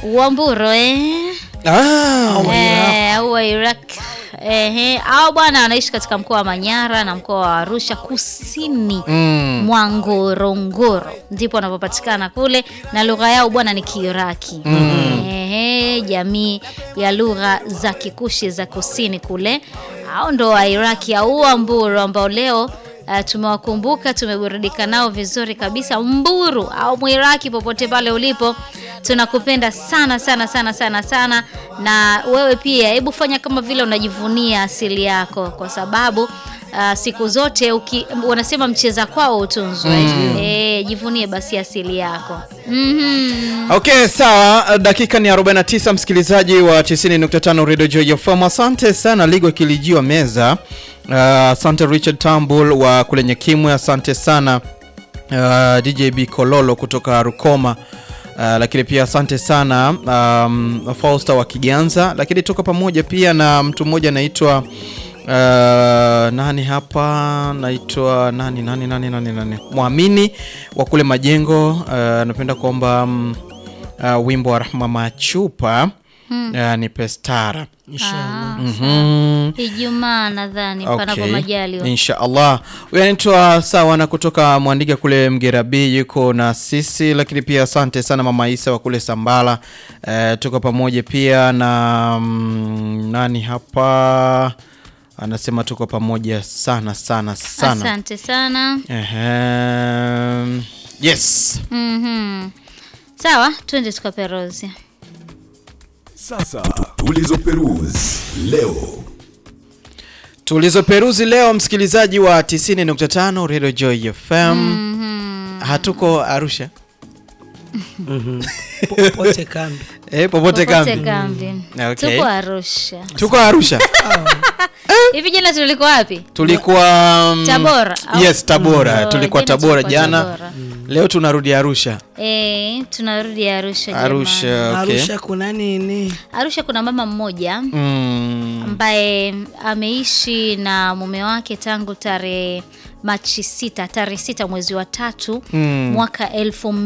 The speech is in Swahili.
Uamburo eh? Ah, Eh, au wa Iraq ehe, au bwana anaishi katika mkoa wa Manyara na mkoa wa Arusha kusini mm. mwa Ngorongoro ndipo wanapopatikana kule, na lugha yao bwana ni Kiiraki. Ehe, jamii ya lugha za Kikushi za kusini kule, hao ndo Wairaki au Wamburu ambao leo Uh, tumewakumbuka tumeburudika nao vizuri kabisa. Mburu au Mwiraki, popote pale ulipo, tunakupenda sana sana sana sana sana, na wewe pia, hebu fanya kama vile unajivunia asili yako, kwa sababu uh, siku zote uki, wanasema mcheza kwao utunzwe. Eh, jivunie basi asili yako. Mhm. Okay, sawa. Dakika ni 49, msikilizaji wa 90.5 Radio Joy FM. Asante sana Ligo Kilijiwa Meza. Uh, asante Richard Tambul wa kule Nyekimwe. Asante sana uh, DJB Kololo kutoka Rukoma. Uh, lakini pia asante sana um, Fausta wa Kiganza, lakini toka pamoja pia na mtu mmoja anaitwa uh, nani hapa naitwa nani nani nani nani nani Mwamini wa kule Majengo. Uh, napenda kuomba um, uh, wimbo wa Rahma Machupa uh, ni Pestara. Ah, Mhm. Ijumaa nadhani panapo Okay. majaliwa. Insha Allah. Huyu anaitwa Sawana kutoka Mwandiga kule Mgerabi yuko na sisi, lakini pia asante sana Mama Isa wa kule Sambala. Eh, tuko pamoja pia na mm, nani hapa anasema tuko pamoja sana sana sana. Asante sana. Ehem. Yes. Mhm. Sawa, twende tukaperuzi. Sasa tulizoperuzi leo. Tulizoperuzi leo msikilizaji wa 90.5 Radio Joy FM. Hatuko Arusha. popote kambi. Eh, popote Popote kambi. kambi. Okay. Tuko Arusha. Tuko Arusha. Hivi jana tulikuwa wapi? Tulikuwa mm, Tabora, au? Yes, Tabora. Oh, tulikuwa jana Tabora tulikuwa jana. Tabora. Leo tunarudi Arusha. Eh, tunarudi Arusha jamani. Arusha, okay. Arusha kuna nini? Arusha kuna mama mmoja Mm. ambaye ameishi na mume wake tangu tarehe Machi sita, tarehe sita mwezi wa tatu Mm. mwaka elfu